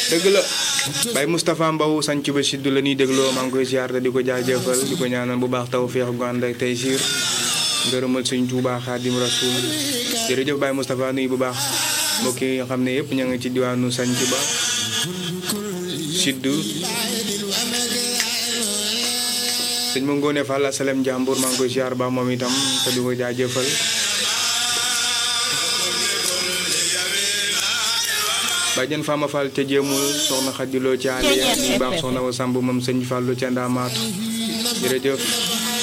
dëgg la Baye Moustapha Mbow sanc ba siddu la ñuy dégloo maa ngi koy ziar te di ko jaajëfal di ko ñaanal bu baax taw feex gu ànd ak tey siir ngërëmal sëñ Tuubaa Xaadim Rasuul jërëjëf Baye Moustapha nuyu bu baax mbokk yi nga xam ne yëpp ña ngi ci diwaanu sanc ba siddu sëñ ma ngoone Fall asalem jàmbur maa ngi koy ziar baax moom itam te di ko jaajëfal bàjjen Fama Fall ca jéemul soxna xadiloo ci aliya ñu baax soxna wa samb moom sëñ Fallu ca ndaamaatu jërëjëf